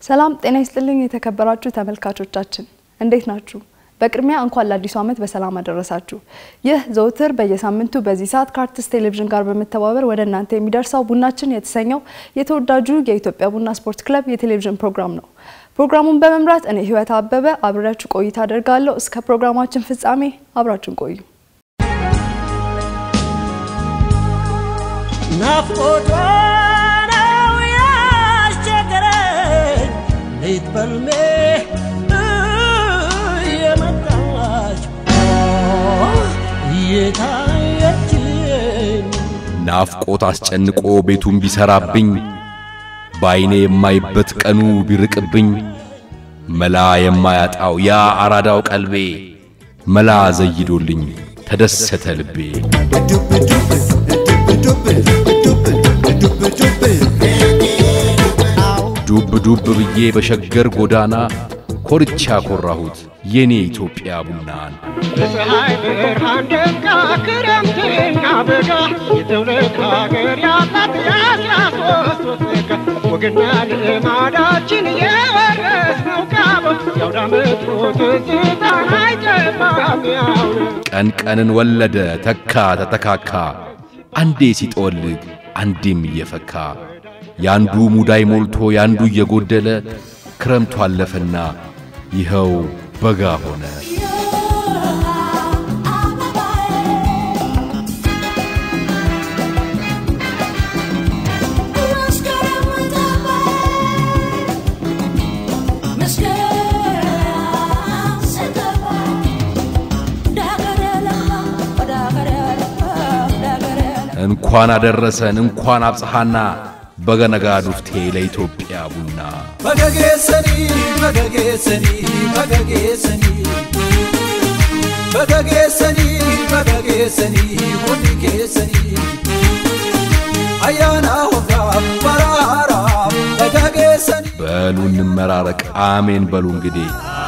ሰላም ጤና ይስጥልኝ የተከበራችሁ ተመልካቾቻችን እንዴት ናችሁ? በቅድሚያ እንኳን ለአዲሱ ዓመት በሰላም አደረሳችሁ። ይህ ዘውትር በየሳምንቱ በዚህ ሰዓት ከአርትስት ቴሌቪዥን ጋር በመተባበር ወደ እናንተ የሚደርሰው ቡናችን የተሰኘው የተወዳጁ የኢትዮጵያ ቡና ስፖርት ክለብ የቴሌቪዥን ፕሮግራም ነው። ፕሮግራሙን በመምራት እኔ ህይወት አበበ አብሬያችሁ ቆይታ አደርጋለሁ። እስከ ፕሮግራማችን ፍጻሜ አብራችን ቆዩ። ናፍቆቷ ነው ያስቸገረኝ ሌት በልሜ እየመጣች እየታየችኝ ናፍቆት አስጨንቆ ቤቱን ቢሰራብኝ በዐይኔ የማይበት ቀኑ ቢርቅብኝ መላ የማያጣው ያ አራዳው ቀልቤ መላ ዘይዶልኝ ተደሰተ ልቤ። ዱብ ዱብ ብዬ በሸገር ጎዳና ኮርቻ ኮራሁት የኔ ኢትዮጵያ ቡናን። በፀሐይ ብርሃን ደምቃ ክረምትና በጋ የትውልድ ሀገር ያላት የአስራ ሶስት ወሰጋ ወግና ልማዳችን የወረስነው ቃሎ የአውደ ዓመቱ ትዝታ አይጠፋም ያው ነው። ቀን ቀንን ወለደ ተካ ተተካካ አንዴ ሲጠወልግ አንዴም እየፈካ ያንዱ ሙዳይ ሞልቶ ያንዱ እየጎደለ ክረምቱ አለፈና ይኸው በጋ ሆነ። እንኳን አደረሰን እንኳን አብጽሐና በገነጋ ዱፍቴ ለኢትዮጵያ ቡና በገጌሰኒ በገጌሰኒ በገጌሰኒ በገጌሰኒ በገጌሰኒ ሁኒ ኬሰኒ አያና ሆራ በራራ በገጌሰኒ በሉ እንመራረቅ አሜን በሉ እንግዲህ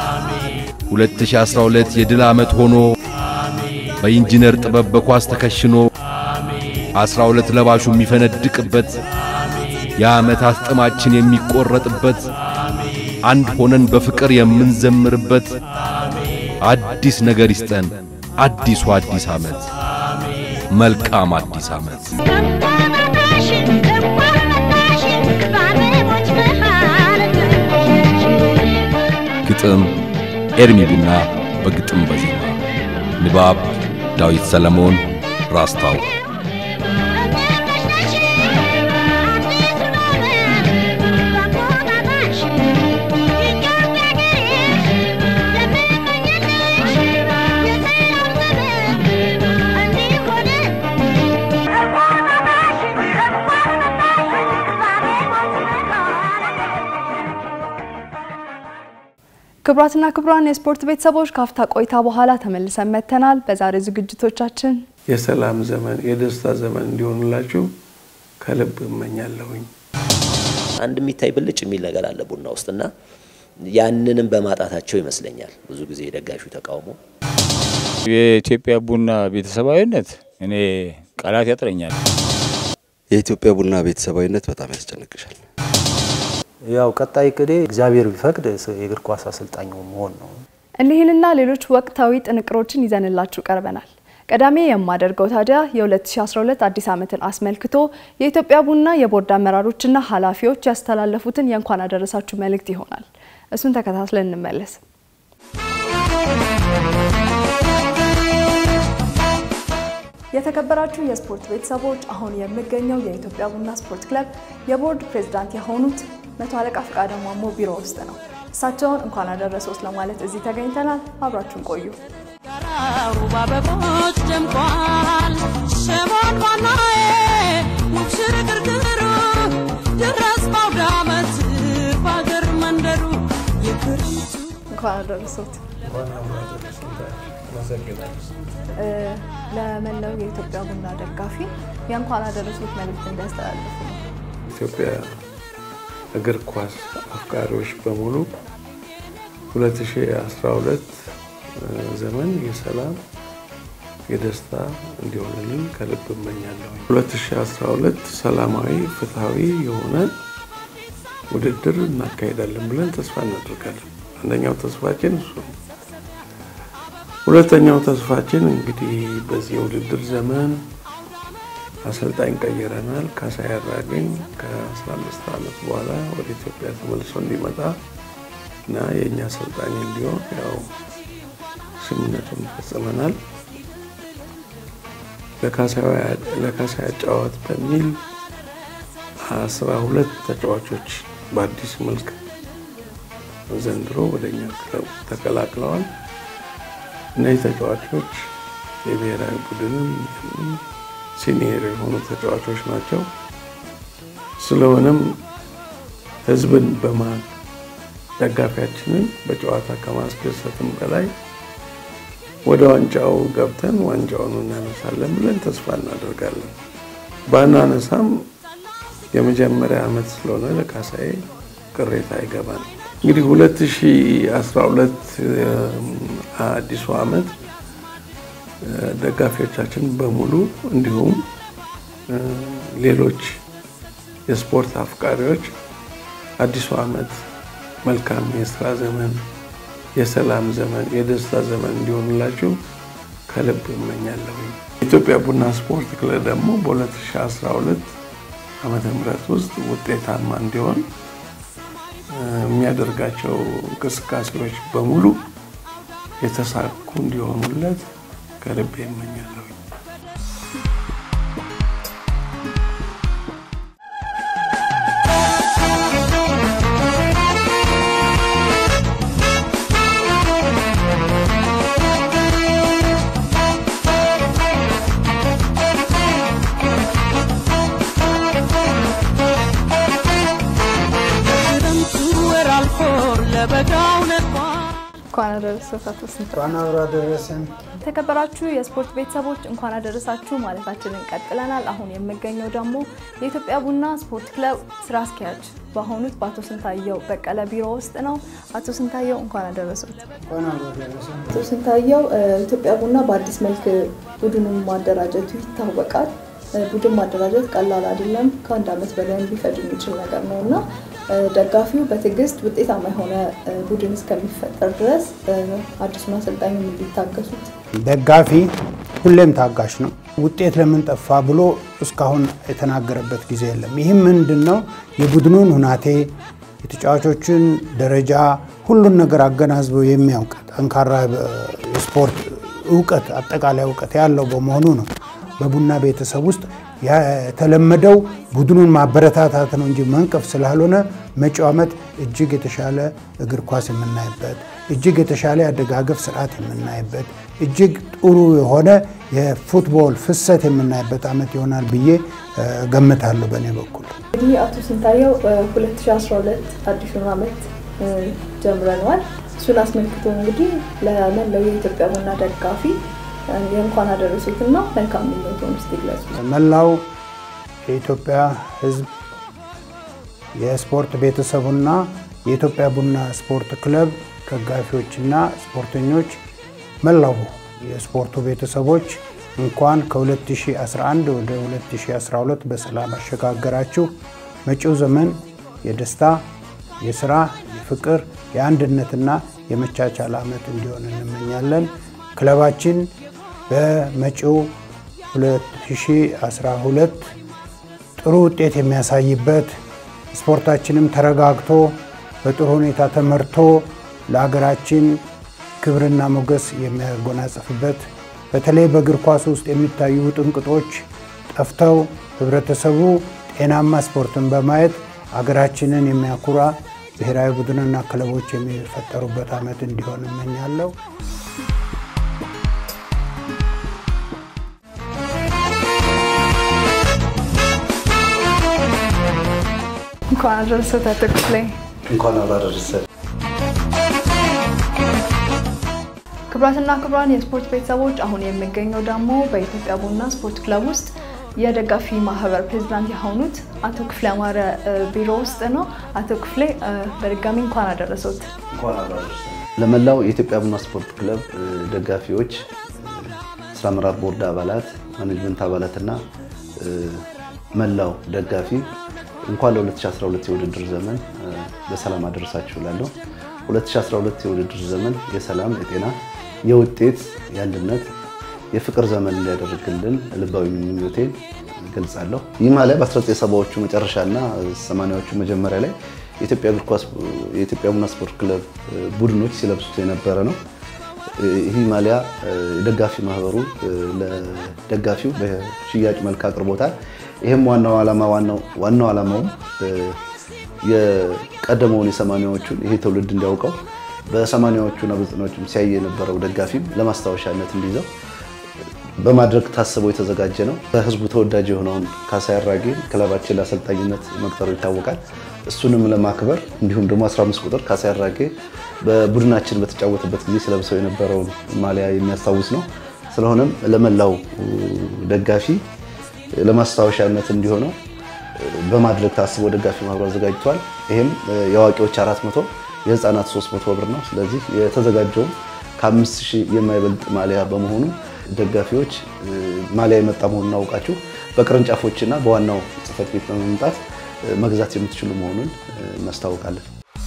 2012 የድል ዓመት ሆኖ በኢንጂነር ጥበብ በኳስ ተከሽኖ አስራ ሁለት ለባሹ የሚፈነድቅበት የዓመታት ጥማችን የሚቆረጥበት አንድ ሆነን በፍቅር የምንዘምርበት አዲስ ነገር ይስጠን አዲሱ አዲስ ዓመት መልካም አዲስ ዓመት። ግጥም ኤርሚ ቡና በግጥም በዜማ ንባብ ዳዊት ሰለሞን ራስታው ክቡራትና ክቡራን የስፖርት ቤተሰቦች ካፍታ ቆይታ በኋላ ተመልሰን መጥተናል። በዛሬ ዝግጅቶቻችን የሰላም ዘመን የደስታ ዘመን እንዲሆንላችሁ ከልብ እመኛለሁኝ። አንድ የሚታይ ብልጭ የሚል ነገር አለ ቡና ውስጥና ያንንም በማጣታቸው ይመስለኛል ብዙ ጊዜ የደጋፊው ተቃውሞ። የኢትዮጵያ ቡና ቤተሰባዊነት እኔ ቃላት ያጥረኛል። የኢትዮጵያ ቡና ቤተሰባዊነት በጣም ያስጨንቅሻል። ያው ቀጣይ ቅዴ እግዚአብሔር ቢፈቅድ የእግር ኳስ አሰልጣኝ መሆን ነው። እኒህንና ሌሎች ወቅታዊ ጥንቅሮችን ይዘንላችሁ ቀርበናል። ቀዳሚ የማደርገው ታዲያ የ2012 አዲስ ዓመትን አስመልክቶ የኢትዮጵያ ቡና የቦርድ አመራሮችና ኃላፊዎች ያስተላለፉትን የእንኳን አደረሳችሁ መልእክት ይሆናል። እሱን ተከታትለን እንመለስ። የተከበራችሁ የስፖርት ቤተሰቦች አሁን የምገኘው የኢትዮጵያ ቡና ስፖርት ክለብ የቦርድ ፕሬዝዳንት የሆኑት መቶ አለቃ ፈቃደ ማሞ ቢሮ ውስጥ ነው። እሳቸውን እንኳን አደረሰዎት ለማለት እዚህ ተገኝተናል። አብራችሁን ቆዩ። ጋራው በአበቦች ደምቋል። ሸሞን ባናዬ ሙሽር ግርግሩ ድረስ በአውደ ዓመት በአገር መንደሩ የክረምቱ እንኳን አደረሰዎት። እ፣ ለመላው የኢትዮጵያ ቡና ደጋፊ የእንኳን አደረሰዎት መልእክት እንዲያስተላልፉ ነው። ኢትዮጵያ እግር ኳስ አፍቃሪዎች በሙሉ 2012 ዘመን የሰላም የደስታ እንዲሆንልን ከልብ እመኛለሁ። 2012 ሰላማዊ፣ ፍትሐዊ የሆነ ውድድር እናካሄዳለን ብለን ተስፋ እናደርጋለን። አንደኛው ተስፋችን እሱ ነው። ሁለተኛው ተስፋችን እንግዲህ በዚህ የውድድር ዘመን አሰልጣኝ ቀይረናል። ካሳዬ አራገኝ ከ15 ዓመት በኋላ ወደ ኢትዮጵያ ተመልሶ እንዲመጣ እና የእኛ አሰልጣኝ እንዲሆን ያው ስምምነቱን ፈጽመናል። ለካሳዬ አጫዋት በሚል አስራ ሁለት ተጫዋቾች በአዲስ መልክ ዘንድሮ ወደ እኛ ክለብ ተቀላቅለዋል። እነዚህ ተጫዋቾች የብሔራዊ ቡድንም ሲኒየር የሆኑ ተጫዋቾች ናቸው። ስለሆነም ሕዝብን በማ ደጋፊያችንን በጨዋታ ከማስደሰትም በላይ ወደ ዋንጫው ገብተን ዋንጫውን እናነሳለን ብለን ተስፋ እናደርጋለን። ባናነሳም የመጀመሪያ ዓመት ስለሆነ ለካሳዬ ቅሬታ አይገባል። እንግዲህ 2012 አዲሱ ዓመት ደጋፊዎቻችን በሙሉ እንዲሁም ሌሎች የስፖርት አፍቃሪዎች አዲሱ ዓመት መልካም የስራ ዘመን፣ የሰላም ዘመን፣ የደስታ ዘመን እንዲሆንላችሁ ከልብ እመኛለሁ። የኢትዮጵያ ቡና ስፖርት ክለብ ደግሞ በ2012 ዓመተ ምህረት ውስጥ ውጤታማ እንዲሆን የሚያደርጋቸው እንቅስቃሴዎች በሙሉ የተሳኩ እንዲሆኑለት ከልቤ እመኛለሁ። ክረምቱ ወር አልፎ ለበጋው ነጥቋል። እንኳን አደረሰዎት አቶ ስንታየው። እንኳን አብሮ አደረሰን። የተከበራችሁ የስፖርት ቤተሰቦች እንኳን አደረሳችሁ ማለታችንን ቀጥለናል። አሁን የምገኘው ደግሞ የኢትዮጵያ ቡና ስፖርት ክለብ ስራ አስኪያጅ በሆኑት በአቶ ስንታየው በቀለ ቢሮ ውስጥ ነው። አቶ ስንታየው እንኳን አደረሱት። እንኳን አብሮ አደረሰን። አቶ ስንታየው ኢትዮጵያ ቡና በአዲስ መልክ ቡድኑን ማደራጀቱ ይታወቃል። ቡድን ማደራጀት ቀላል አይደለም። ከአንድ ዓመት በላይ ሊፈጅ የሚችል ነገር ነው እና ደጋፊው በትዕግስት ውጤታማ የሆነ ቡድን እስከሚፈጠር ድረስ አዲሱን አሰልጣኝ እንዲታገሱት ደጋፊ ሁሌም ታጋሽ ነው። ውጤት ለምን ጠፋ ብሎ እስካሁን የተናገረበት ጊዜ የለም። ይህም ምንድን ነው? የቡድኑን ሁናቴ፣ የተጫዋቾችን ደረጃ፣ ሁሉን ነገር አገናዝቦ የሚያውቅ ጠንካራ የስፖርት እውቀት፣ አጠቃላይ እውቀት ያለው በመሆኑ ነው። በቡና ቤተሰብ ውስጥ የተለመደው ቡድኑን ማበረታታት ነው እንጂ መንቀፍ ስላልሆነ መጪው ዓመት እጅግ የተሻለ እግር ኳስ የምናይበት እጅግ የተሻለ የአደጋገፍ ስርዓት የምናይበት እጅግ ጥሩ የሆነ የፉትቦል ፍሰት የምናይበት ዓመት ይሆናል ብዬ ገምታለሁ። በእኔ በኩል እንግዲህ አቶ ስንታየው 2012 አዲሱን ዓመት ጀምረነዋል። እሱን አስመልክቶ እንግዲህ ለመላው የኢትዮጵያ ቡና ደጋፊ የእንኳን አደረሱትና መልካም ምኞቶን ውስጥ ይግለጹ። መላው የኢትዮጵያ ሕዝብ የስፖርት ቤተሰቡና የኢትዮጵያ ቡና ስፖርት ክለብ ደጋፊዎችና ስፖርተኞች፣ መላው የስፖርቱ ቤተሰቦች እንኳን ከ2011 ወደ 2012 በሰላም አሸጋገራችሁ። መጪው ዘመን የደስታ፣ የስራ፣ የፍቅር፣ የአንድነትና የመቻቻል ዓመት እንዲሆን እንመኛለን። ክለባችን በመጪው 2012 ጥሩ ውጤት የሚያሳይበት ስፖርታችንም ተረጋግቶ በጥሩ ሁኔታ ተመርቶ ለሀገራችን ክብርና ሞገስ የሚያጎናጽፍበት በተለይ በእግር ኳስ ውስጥ የሚታዩ ጥንቅጦች ጠፍተው ህብረተሰቡ ጤናማ ስፖርትን በማየት ሀገራችንን የሚያኩራ ብሔራዊ ቡድንና ክለቦች የሚፈጠሩበት ዓመት እንዲሆን እመኛለሁ። እንኳን አደረሰዎት አቶ ክፍሌ። እንኳን አብሮ አደረሰን። ክቡራትና ክቡራን የስፖርት ቤተሰቦች አሁን የሚገኘው ደግሞ በኢትዮጵያ ቡና ስፖርት ክለብ ውስጥ የደጋፊ ማህበር ፕሬዚዳንት የሆኑት አቶ ክፍሌ አማረ ቢሮ ውስጥ ነው። አቶ ክፍሌ በድጋሚ እንኳን አደረሰዎት። እንኳን አብሮ አደረሰን። ለመላው የኢትዮጵያ ቡና ስፖርት ክለብ ደጋፊዎች፣ ስራ አመራር ቦርድ አባላት፣ ማኔጅመንት አባላትና መላው ደጋፊ እንኳን ለ2012 የውድድር ዘመን በሰላም አደረሳችሁ እላለሁ። 2012 የውድድር ዘመን የሰላም፣ የጤና፣ የውጤት፣ የአንድነት፣ የፍቅር ዘመን እንዲያደርግልን ልባዊ ምኞቴን ገልጻለሁ። ይህ ማሊያ በ1970ዎቹ መጨረሻና 80ዎቹ መጀመሪያ ላይ የኢትዮጵያ እግር ኳስ የኢትዮጵያ ቡና ስፖርት ክለብ ቡድኖች ሲለብሱት የነበረ ነው። ይህ ማሊያ የደጋፊ ማህበሩ ለደጋፊው በሽያጭ መልክ አቅርቦታል። ይህም ዋናው ዓላማ ዋናው ዓላማውም የቀደመውን የሰማኒያዎቹን ይሄ ትውልድ እንዲያውቀው በሰማኒያዎቹና በዘጠናዎቹም ሲያይ የነበረው ደጋፊም ለማስታወሻነት እንዲይዘው በማድረግ ታስቦ የተዘጋጀ ነው። በህዝቡ ተወዳጅ የሆነውን ካሳዬ አራጌ ክለባችን ለአሰልጣኝነት መቅጠሩ ይታወቃል። እሱንም ለማክበር እንዲሁም ደግሞ 15 ቁጥር ካሳዬ አራጌ በቡድናችን በተጫወተበት ጊዜ ስለብሰው የነበረውን ማሊያ የሚያስታውስ ነው። ስለሆነም ለመላው ደጋፊ ለማስታወሻነት እንዲሆነው በማድረግ ታስቦ ደጋፊ ማህበሩ አዘጋጅቷል። ይህም የአዋቂዎች 400 የህፃናት 300 ብር ነው። ስለዚህ የተዘጋጀውም ከአምስት ሺህ የማይበልጥ ማሊያ በመሆኑ ደጋፊዎች ማሊያ የመጣ መሆኑን አውቃችሁ በቅርንጫፎችና በዋናው ጽህፈት ቤት በመምጣት መግዛት የምትችሉ መሆኑን እናስታውቃለን።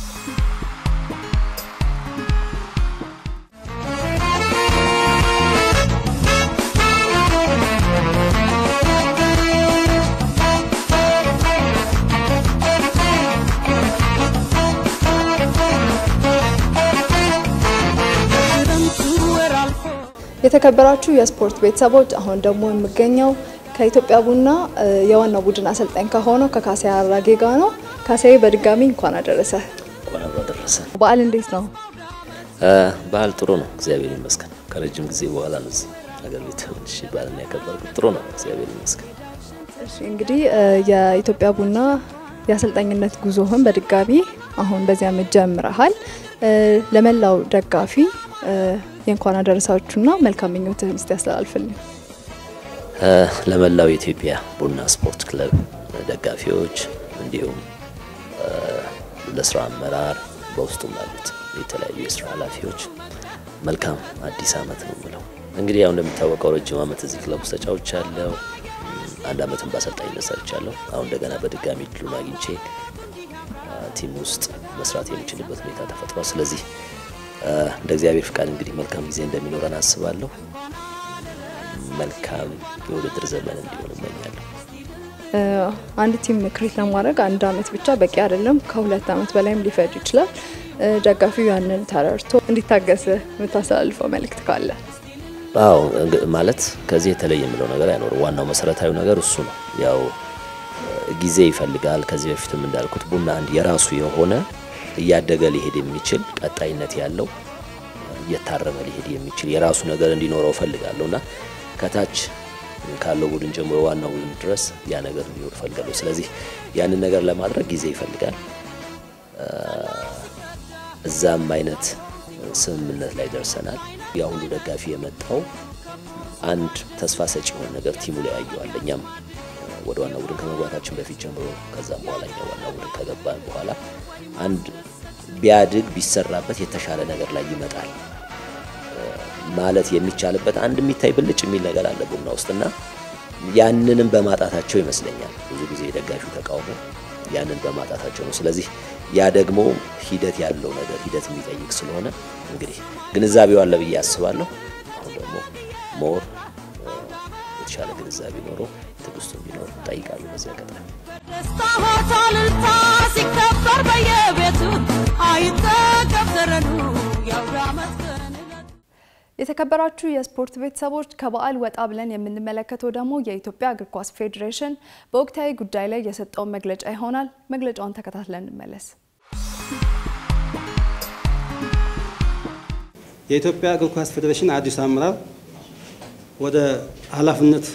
የተከበራችሁ የስፖርት ቤተሰቦች አሁን ደግሞ የምገኘው ከኢትዮጵያ ቡና የዋናው ቡድን አሰልጣኝ ከሆነው ከካሳዬ አራጌ ጋር ነው። ካሳዬ በድጋሚ እንኳን አደረሰ። እንኳን አብሮ አደረሰ። በዓል እንዴት ነው? በዓል ጥሩ ነው፣ እግዚአብሔር ይመስገን። ከረጅም ጊዜ በኋላ ነው እዚህ ሀገር ቤት ሆንሽ በዓልን ያከበርኩት። ጥሩ ነው፣ እግዚአብሔር ይመስገን። እሺ እንግዲህ የኢትዮጵያ ቡና የአሰልጣኝነት ጉዞህን በድጋሚ አሁን በዚህ ዓመት ጀምረሃል። ለመላው ደጋፊ የእንኳን አደረሳችሁና መልካም ምኞትህን እስቲ ያስተላልፍልኝ። ለመላው የኢትዮጵያ ቡና ስፖርት ክለብ ደጋፊዎች እንዲሁም ለስራ አመራር በውስጡም ላሉት የተለያዩ የስራ ኃላፊዎች መልካም አዲስ ዓመት ነው ብለው እንግዲህ ያው እንደሚታወቀው ረጅም ዓመት እዚህ ክለብ ውስጥ ተጫውቻለሁ። አንድ ዓመትም በአሰልጣኝነት ሰርቻለሁ። አሁን እንደገና በድጋሚ እድሉን አግኝቼ ቲም ውስጥ መስራት የሚችልበት ሁኔታ ተፈጥሯል። ስለዚህ እንደ እግዚአብሔር ፍቃድ እንግዲህ መልካም ጊዜ እንደሚኖረን አስባለሁ። መልካም የውድድር ዘመን እንዲሆን እመኛለሁ። አንድ ቲም ክሬት ለማድረግ አንድ ዓመት ብቻ በቂ አይደለም። ከሁለት ዓመት በላይም ሊፈጅ ይችላል። ደጋፊው ያንን ተረድቶ እንዲታገስ የምታስተላልፈው መልእክት ካለ? አዎ ማለት ከዚህ የተለየ የምለው ነገር አይኖርም። ዋናው መሰረታዊ ነገር እሱ ነው። ያው ጊዜ ይፈልጋል። ከዚህ በፊትም እንዳልኩት ቡና አንድ የራሱ የሆነ እያደገ ሊሄድ የሚችል ቀጣይነት ያለው እየታረመ ሊሄድ የሚችል የራሱ ነገር እንዲኖረው እፈልጋለሁ እና ከታች ካለው ቡድን ጀምሮ ዋናው ቡድን ድረስ ያ ነገር እንዲኖር እፈልጋለሁ። ስለዚህ ያንን ነገር ለማድረግ ጊዜ ይፈልጋል። እዛም አይነት ስምምነት ላይ ደርሰናል። ያ ሁሉ ደጋፊ የመጣው አንድ ተስፋ ሰጪ የሆነ ነገር ቲሙ ላይ ያየዋል። እኛም ወደ ዋና ቡድን ከመግባታችን በፊት ጀምሮ ከዛም በኋላ እኛ ዋና ቡድን ከገባን በኋላ አንድ ቢያድግ ቢሰራበት የተሻለ ነገር ላይ ይመጣል ማለት የሚቻልበት አንድ የሚታይ ብልጭ የሚል ነገር አለ ቡና ውስጥና ያንንም በማጣታቸው ይመስለኛል ብዙ ጊዜ የደጋፊው ተቃውሞ ያንን በማጣታቸው ነው። ስለዚህ ያ ደግሞ ሂደት ያለው ነገር ሂደት የሚጠይቅ ስለሆነ እንግዲህ ግንዛቤው አለ ብዬ አስባለሁ። አሁን ደግሞ ሞር የተሻለ ግንዛቤ ኖሮ ትዕግስቱ እንዲኖር እጠይቃለሁ። በዚህ አጋጣሚ ደስታ ሆታ እልልታ ሲከበር በየቤቱ አይጠገብ ተረዱ የአውደ ዓመት ቀን ዕለት የተከበራችሁ የስፖርት ቤተሰቦች ከበዓል ወጣ ብለን የምንመለከተው ደግሞ የኢትዮጵያ እግር ኳስ ፌዴሬሽን በወቅታዊ ጉዳይ ላይ የሰጠውን መግለጫ ይሆናል። መግለጫውን ተከታትለን እንመለስ። የኢትዮጵያ እግር ኳስ ፌዴሬሽን አዲስ አመራር ወደ ኃላፊነት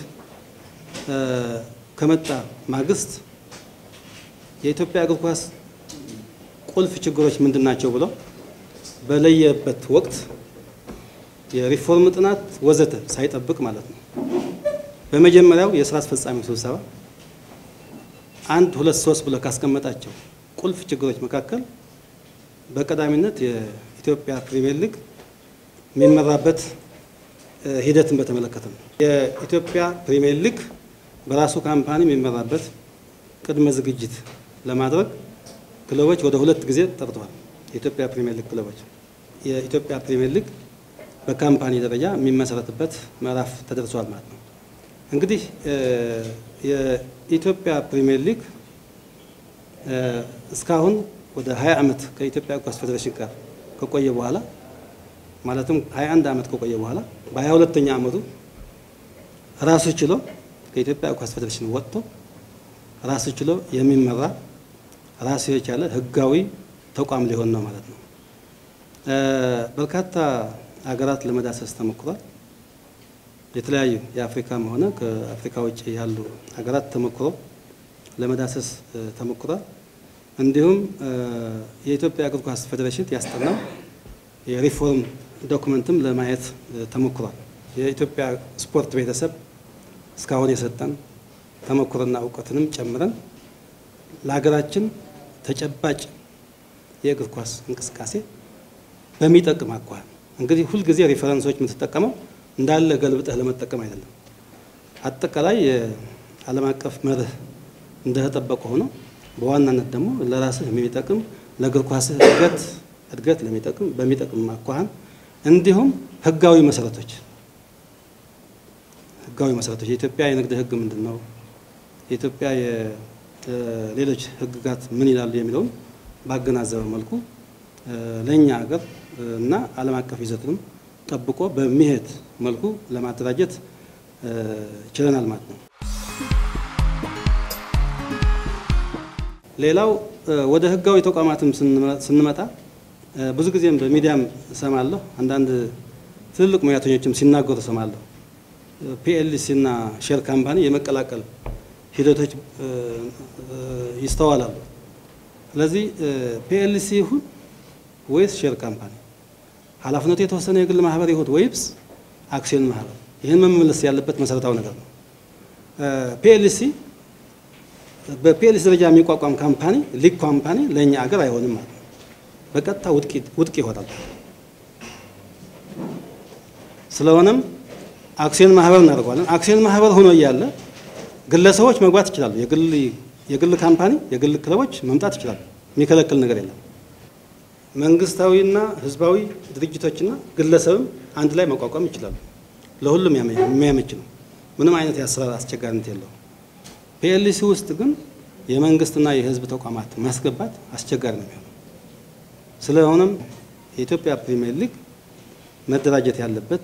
ከመጣ ማግስት የኢትዮጵያ እግር ኳስ ቁልፍ ችግሮች ምንድን ናቸው ብሎ በለየበት ወቅት የሪፎርም ጥናት ወዘተ ሳይጠብቅ ማለት ነው። በመጀመሪያው የስራ አስፈጻሚ ስብሰባ አንድ ሁለት ሶስት ብሎ ካስቀመጣቸው ቁልፍ ችግሮች መካከል በቀዳሚነት የኢትዮጵያ ፕሪሚየር ሊግ የሚመራበት ሂደትን በተመለከተ ነው። የኢትዮጵያ ፕሪሚየር ሊግ በራሱ ካምፓኒ የሚመራበት ቅድመ ዝግጅት ለማድረግ ክለቦች ወደ ሁለት ጊዜ ጠርተዋል። የኢትዮጵያ ፕሪሚየር ሊግ ክለቦች የኢትዮጵያ ፕሪሚየር ሊግ በካምፓኒ ደረጃ የሚመሰረትበት ምዕራፍ ተደርሷል ማለት ነው። እንግዲህ የኢትዮጵያ ፕሪሚየር ሊግ እስካሁን ወደ 20 ዓመት ከኢትዮጵያ እግር ኳስ ፌዴሬሽን ጋር ከቆየ በኋላ ማለትም 21 ዓመት ከቆየ በኋላ በ22ኛ ዓመቱ ራሱ ችሎ ከኢትዮጵያ እግር ኳስ ፌዴሬሽን ወጥቶ ራሱ ችሎ የሚመራ ራሱ የቻለ ህጋዊ ተቋም ሊሆን ነው ማለት ነው። በርካታ ሀገራት ለመዳሰስ ተሞክሯል። የተለያዩ የአፍሪካም ሆነ ከአፍሪካ ውጭ ያሉ ሀገራት ተሞክሮ ለመዳሰስ ተሞክሯል። እንዲሁም የኢትዮጵያ እግር ኳስ ፌዴሬሽን ያስጠናው የሪፎርም ዶክመንትም ለማየት ተሞክሯል። የኢትዮጵያ ስፖርት ቤተሰብ እስካሁን የሰጠን ተሞክሮና እውቀትንም ጨምረን ለሀገራችን ተጨባጭ የእግር ኳስ እንቅስቃሴ በሚጠቅም አኳኋን እንግዲህ ሁልጊዜ ሪፈረንሶች የምትጠቀመው እንዳለ ገልብጠህ ለመጠቀም አይደለም። አጠቃላይ የዓለም አቀፍ መርህ እንደተጠበቀ ሆኖ በዋናነት ደግሞ ለራስህ የሚጠቅም ለእግር ኳስህ እድገት እድገት ለሚጠቅም በሚጠቅም አኳኋን እንዲሁም ህጋዊ መሰረቶች ህጋዊ መሰረቶች የኢትዮጵያ የንግድ ህግ ምንድን ነው? የኢትዮጵያ ሌሎች ህግጋት ምን ይላሉ የሚለውን ባገናዘበ መልኩ ለእኛ ሀገር እና ዓለም አቀፍ ይዘትንም ጠብቆ በሚሄድ መልኩ ለማደራጀት ችለናል ማለት ነው። ሌላው ወደ ህጋዊ ተቋማትም ስንመጣ ብዙ ጊዜም በሚዲያም እሰማለሁ፣ አንዳንድ ትልልቅ ሙያተኞችም ሲናገሩ እሰማለሁ። ፒኤልሲ እና ሼር ካምፓኒ የመቀላቀል ሂደቶች ይስተዋላሉ። ስለዚህ ፒኤልሲ ይሁን ወይስ ሼር ካምፓኒ ኃላፊነቱ የተወሰነ የግል ማህበር ይሁን ወይስ አክሲዮን ማህበር፣ ይህን መመለስ ያለበት መሰረታዊ ነገር ነው። ፒኤልሲ በፒኤልሲ ደረጃ የሚቋቋም ካምፓኒ ሊግ ካምፓኒ ለእኛ አገር አይሆንም ማለት ነው። በቀጥታ ውድቅ ይሆናል። ስለሆነም አክሲዮን ማህበር እናደርገዋለን። አክሲዮን ማህበር ሆኖ እያለ ግለሰቦች መግባት ይችላሉ። የግል ካምፓኒ፣ የግል ክለቦች መምጣት ይችላሉ። የሚከለክል ነገር የለም። መንግስታዊና ህዝባዊ ድርጅቶችና ግለሰብም አንድ ላይ መቋቋም ይችላሉ። ለሁሉም የሚያመች ነው። ምንም አይነት የአሰራር አስቸጋሪነት የለውም። ፒኤልሲ ውስጥ ግን የመንግስትና የህዝብ ተቋማት ማስገባት አስቸጋሪ ነው የሚሆነው። ስለሆነም የኢትዮጵያ ፕሪሚየር ሊግ መደራጀት ያለበት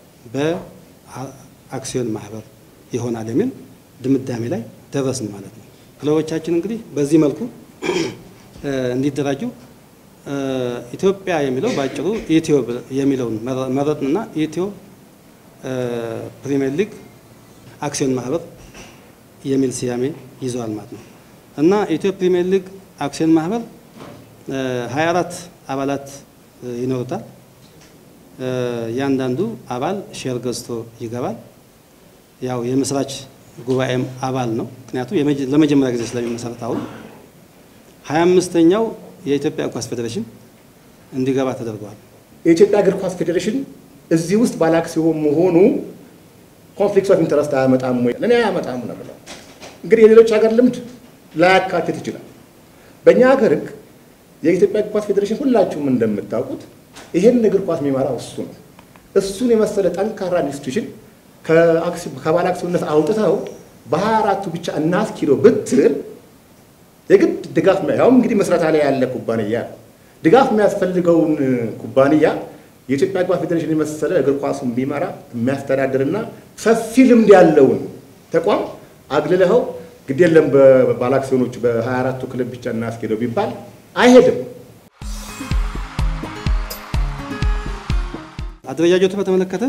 በአክሲዮን ማህበር ይሆናል የሚል ድምዳሜ ላይ ደረስን ማለት ነው። ክለቦቻችን እንግዲህ በዚህ መልኩ እንዲደራጁ ኢትዮጵያ የሚለው በአጭሩ ኢትዮ የሚለውን መረጥንና ኢትዮ ፕሪሚየር ሊግ አክሲዮን ማህበር የሚል ስያሜ ይዘዋል ማለት ነው እና ኢትዮ ፕሪሚየር ሊግ አክሲዮን ማህበር 24 አባላት ይኖሩታል። እያንዳንዱ አባል ሼር ገዝቶ ይገባል። ያው የመስራች ጉባኤም አባል ነው። ምክንያቱም ለመጀመሪያ ጊዜ ስለሚመሰረት አሁን 25ኛው የኢትዮጵያ እግር ኳስ ፌዴሬሽን እንዲገባ ተደርገዋል። የኢትዮጵያ እግር ኳስ ፌዴሬሽን እዚህ ውስጥ ባለአክሲዮን መሆኑ ኮንፍሊክት ኦፍ ኢንተረስት አያመጣም ወይ? ለእኔ አያመጣም ነው ብለው እንግዲህ የሌሎች ሀገር ልምድ ላያካትት ይችላል። በእኛ ሀገር ሕግ የኢትዮጵያ እግር ኳስ ፌዴሬሽን ሁላችሁም እንደምታውቁት ይህን እግር ኳስ የሚመራው እሱ ነው። እሱን የመሰለ ጠንካራ ኢንስቲትዩሽን ከባለ አክሲዮንነት አውጥተው በሀያ አራቱ ብቻ እናስኪዶ ብትል የግድ ድጋፍ ያውም እንግዲህ መስረታ ላይ ያለ ኩባንያ ነው። ድጋፍ የሚያስፈልገውን ኩባንያ የኢትዮጵያ እግር ኳስ ፌዴሬሽን የመሰለ እግር ኳሱን ቢመራ የሚያስተዳድርና ሰፊ ልምድ ያለውን ተቋም አግልለኸው ግድ የለም በባለአክሲዮኖቹ በ24ቱ ክለብ ብቻ እናስኬደው ቢባል አይሄድም። አደረጃጀቱ በተመለከተ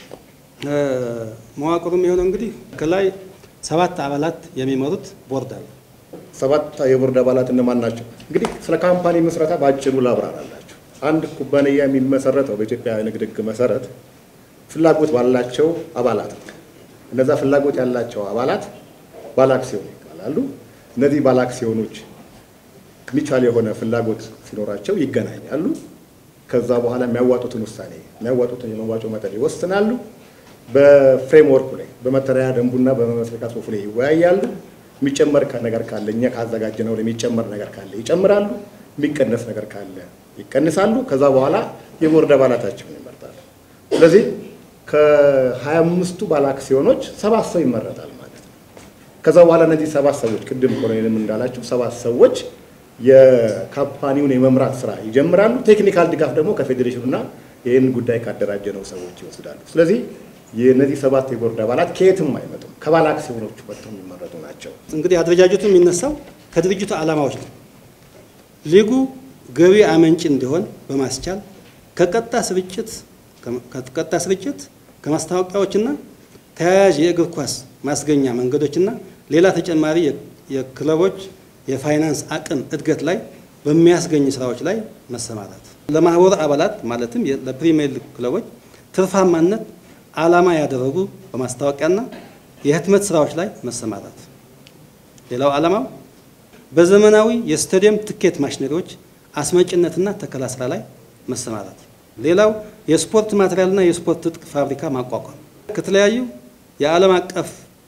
መዋቅሩ የሚሆነው እንግዲህ ከላይ ሰባት አባላት የሚመሩት ቦርድ አለ። ሰባት የቦርድ አባላት እነማን ናቸው? እንግዲህ ስለ ካምፓኒ ምስረታ በአጭሩ ላብራራላችሁ። አንድ ኩባንያ የሚመሰረተው በኢትዮጵያ ንግድ ሕግ መሰረት ፍላጎት ባላቸው አባላት ነው። እነዛ ፍላጎት ያላቸው አባላት ባለአክሲዮን ይባላሉ። እነዚህ ባለአክሲዮኖች ሚቻል የሆነ ፍላጎት ሲኖራቸው ይገናኛሉ። ከዛ በኋላ የሚያዋጡትን ውሳኔ የሚያዋጡትን የመዋጮ መጠን ይወስናሉ። በፍሬምወርኩ ላይ በመተዳደሪያ ደንቡና በመመስረቻ ጽሑፉ ላይ ይወያያሉ። የሚጨመር ነገር ካለ እኛ ካዘጋጀነው የሚጨመር ነገር ካለ ይጨምራሉ፣ የሚቀነስ ነገር ካለ ይቀንሳሉ። ከዛ በኋላ የቦርድ አባላታቸውን ይመርጣሉ። ስለዚህ ከሀያ አምስቱ ባለ አክሲዮኖች ሰባት ሰው ይመረጣል ማለት ነው። ከዛ በኋላ እነዚህ ሰባት ሰዎች ቅድም ኮሎኔልም እንዳላቸው ሰባት ሰዎች የካምፓኒውን የመምራት ስራ ይጀምራሉ። ቴክኒካል ድጋፍ ደግሞ ከፌዴሬሽኑና ይህን ጉዳይ ካደራጀነው ሰዎች ይወስዳሉ። ስለዚህ የእነዚህ ሰባት የቦርድ አባላት ከየትም አይመጡም፣ ከባለ አክሲዮኖቹ ወጥተው የሚመረጡ ናቸው። እንግዲህ አደረጃጀቱ የሚነሳው ከድርጅቱ ዓላማዎች ነው። ሊጉ ገቢ አመንጭ እንዲሆን በማስቻል ከቀጥታ ስርጭት ከቀጥታ ስርጭት ከማስታወቂያዎችና ተያያዥ የእግር ኳስ ማስገኛ መንገዶችና ሌላ ተጨማሪ የክለቦች የፋይናንስ አቅም እድገት ላይ በሚያስገኝ ስራዎች ላይ መሰማራት፣ ለማህበሩ አባላት ማለትም ለፕሪሚየር ሊግ ክለቦች ትርፋማነት ዓላማ ያደረጉ በማስታወቂያና የህትመት ስራዎች ላይ መሰማራት። ሌላው ዓላማው በዘመናዊ የስታዲየም ትኬት ማሽነሪዎች አስመጭነትና ተከላ ስራ ላይ መሰማራት። ሌላው የስፖርት ማቴሪያልና የስፖርት ትጥቅ ፋብሪካ ማቋቋም ከተለያዩ የዓለም አቀፍ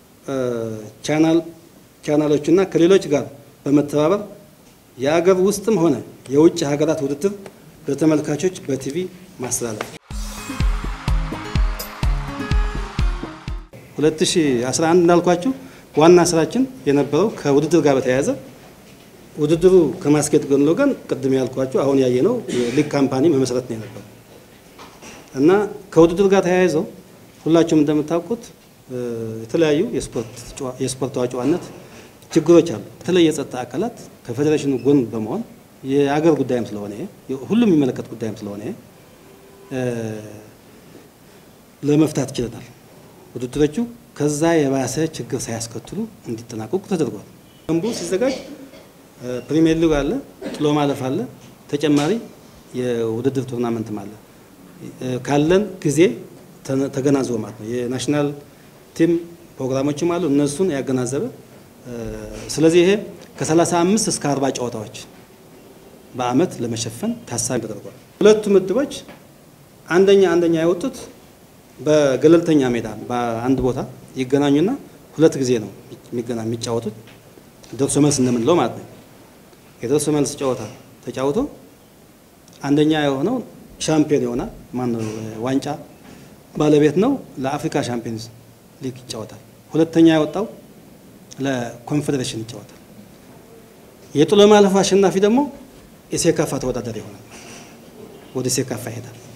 ቻናሎችና ከሌሎች ጋር በመተባበር የአገር ውስጥም ሆነ የውጭ ሀገራት ውድድር ለተመልካቾች በቲቪ ማስተላለፍ። 2011 እንዳልኳችሁ ዋና ስራችን የነበረው ከውድድር ጋር በተያያዘ ውድድሩ ከማስኬድ ጎን ለጎን ቅድም ያልኳችሁ አሁን ያየነው የሊግ ካምፓኒ መመስረት ነው የነበረው እና ከውድድር ጋር ተያይዘው ሁላችሁም እንደምታውቁት የተለያዩ የስፖርት ተዋጭዋነት ችግሮች አሉ። በተለይ የጸጥታ አካላት ከፌዴሬሽኑ ጎን በመሆን የአገር ጉዳይም ስለሆነ ሁሉም የሚመለከት ጉዳይም ስለሆነ ለመፍታት ችለናል። ውድድሮቹ ከዛ የባሰ ችግር ሳያስከትሉ እንዲጠናቀቁ ተደርጓል። ደንቡ ሲዘጋጅ ፕሪሚየር ሊግ አለ፣ ጥሎ ማለፍ አለ፣ ተጨማሪ የውድድር ቱርናመንትም አለ። ካለን ጊዜ ተገናዝቦ ማለት ነው። የናሽናል ቲም ፕሮግራሞችም አሉ፣ እነሱን ያገናዘበ ስለዚህ ይሄ ከ35 እስከ 40 ጨዋታዎች በአመት ለመሸፈን ታሳቢ ተደርጓል። ሁለቱ ምድቦች አንደኛ አንደኛ የወጡት በገለልተኛ ሜዳ በአንድ ቦታ ይገናኙና ሁለት ጊዜ ነው የሚገና የሚጫወቱት ደርሶ መልስ እንደምንለው ማለት ነው። የደርሶ መልስ ጨዋታ ተጫውቶ አንደኛ የሆነው ሻምፒዮን ይሆናል። ማነው ዋንጫ ባለቤት ነው። ለአፍሪካ ሻምፒዮንስ ሊግ ይጫወታል። ሁለተኛ የወጣው ለኮንፌዴሬሽን ይጫወታል። የጥሎ ማለፉ አሸናፊ ደግሞ የሴካፋ ተወዳዳሪ ይሆናል። ወደ ሴካፋ ይሄዳል።